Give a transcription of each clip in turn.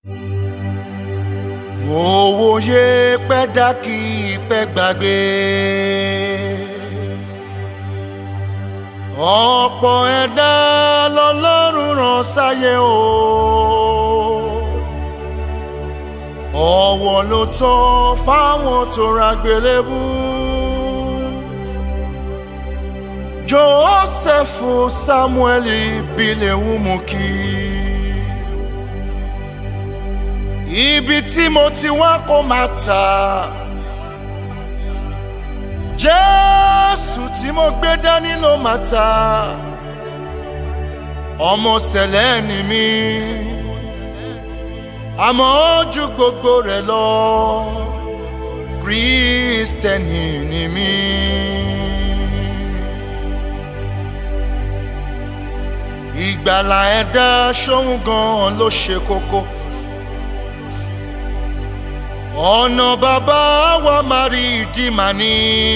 mo wòye pẹ́ dá kí pẹ́ gbàgbé. ọ̀pọ̀ ẹ̀dá lọ́lọ́run rán sáyé o. ọ̀wọ̀ ló tọ́ fáwọn tó ra gbélébú. Jósẹ́fù Sámúẹ́lì bílẹ̀ wùmù kí. Ibi tí mo ti wá kó máa tà. Jésù tí mo gbé dání ló máa tà. Ọmọ sẹ̀lẹ̀ ni mí. Àmọ́ ju gbogbo rẹ̀ lọ. Kristẹni ni mí. ìgbàlà ẹ̀dá ṣóhun gan-an ló ṣe kókó. ọ̀nà bàbá wa máa rí ìdí màá ní.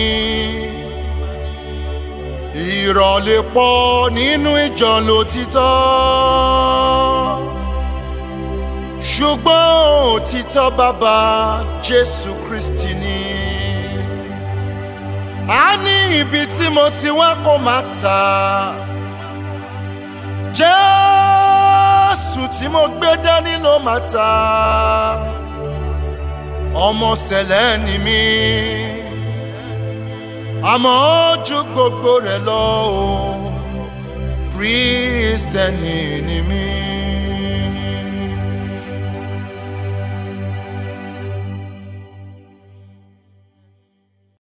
ìrọ̀lẹ́ pọ̀ nínú ìjọ lòtítọ́. ṣùgbọ́n òtítọ́ bàbá Jésù Kristi ni. a ní ibi tí mo ti wá kó máa tà jésù tí mo gbé dání ló máa ta ọmọ sẹ̀lẹ̀ ni mí àmọ́ ju gbogbo rẹ̀ lọ o kristẹni ni mí.